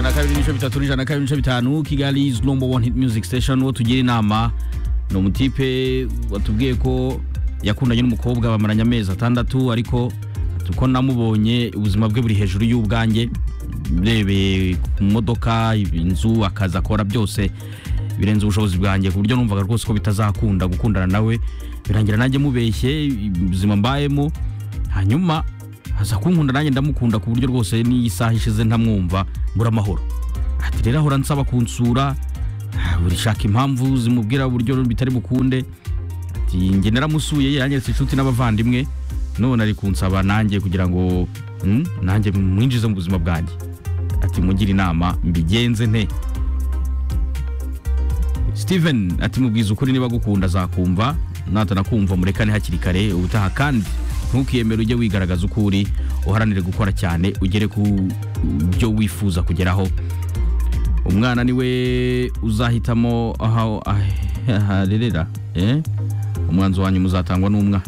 na kabiri n'ibice bitatu n'ijana na kabiri n'ibice bitanu kigali is number one hit music station uwo tugira inama ni umutipe watubwiye ko yakundanye n'umukobwa bamaranye amezi atandatu ariko ko namubonye ubuzima bwe buri hejuru y'ubwanjye urebeye ku modoka inzu akazi akora byose birenze ubushobozi bwanjye ku buryo numvaga rwose ko bitazakunda gukundana nawe birangira nanjye mubeshye ubuzima mbayemo hanyuma aza kunkunda nanjye ndamukunda ku buryo rwose n'iyi saha ishize ntamwumva mbura amahoro ati rero ahora ansaba kunsura ah, buri shaka impamvu zimubwira uburyo bitari bukunde ati njye naramusuye yaranyeretse inshuti n'abavandimwe none ari kunsaba nanjye kugira ngo hmm, nanjye mwinjize mu buzima bwanjye ati mugire inama mbigenze nte steven ati mubwiza ukuri niba agukunda azakumva natanakumva murekane hakiri kare ubutaha kandi ntukiyemere ujye wigaragaza uko uri uharanire gukora cyane ugere ku byo wifuza kugeraho umwana niwe uzahitamo aho arerera umwanzi wa nyuma uzatangwa n'umwana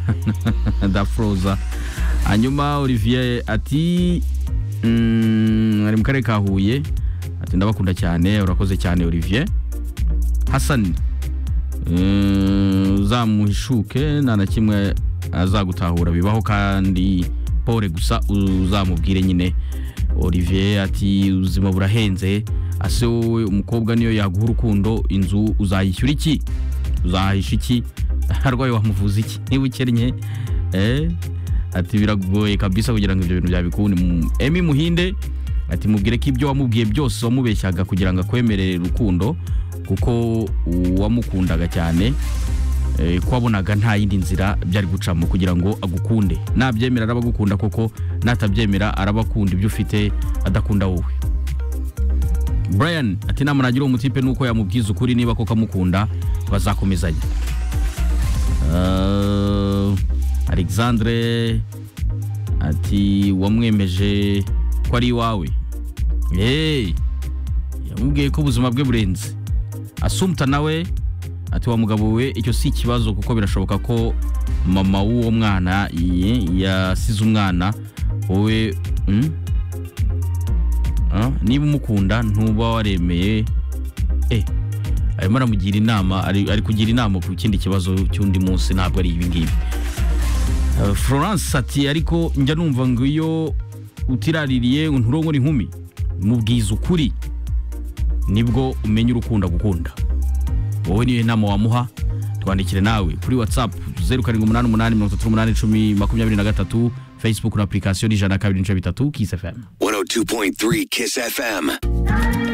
dafroza hanyuma olivier ati mm, ari mu karere ka huye ati ndabakunda cyane urakoze cyane olivier hasani mm, uzamuhishuke nta na kimwe azagutahura bibaho kandi pole gusa uzamubwire nyine olivier ati ubuzima burahenze ase wowe umukobwa niyo yaguha urukundo inzu uzayishyura iki uzahisha iki arwaye wamuvuza iki niba ukennye eh? ati biragoye kabisa kugira ngo ibyo bintu byabikunde emi muhinde ati mubwire ko ibyo wamubwiye byose wamubeshyaga kugira ngo akwemerere urukundo kuko uwamukundaga cyane eh, ko wabonaga nta yindi nzira byari gucamo kugira ngo agukunde nabyemera araba agukunda koko natabyemera araba akunda ibyo ufite adakunda wowe brian ati nama nagira uwo mutipe nuko yamubwiza ukuri niba koko amukunda bazakomezanya Uh, alexandre ati wamwemeje ko ari iwawe hey, yamubwiye ko ubuzima bwe burenze asumta nawe ati wa mugabo we icyo si ikibazo kuko birashoboka ko mama w'uwo mwana ye- yasize umwana wowe mm? Ah, niba umukunda ntuba waremeye eh arimo aramugira inama ari ari kugira inama ku kindi kibazo cy'undi munsi ntabwo ari ibingibi Uh, florence ati ariko njya numva ngo iyo utiraririye nturongora inkumi mubwiza ukuri nibwo umenya urukunda gukunda wowe niyo nama wamuha twandikire nawe kuri whatsapp zeru karindwi umunani umunani mirongo itatu n'umunani icumi makumyabiri na gatatu facebook na apurikasiyo ni ijana na kabiri n'ibice bitatu kisi fm 102.3 Kiss FM.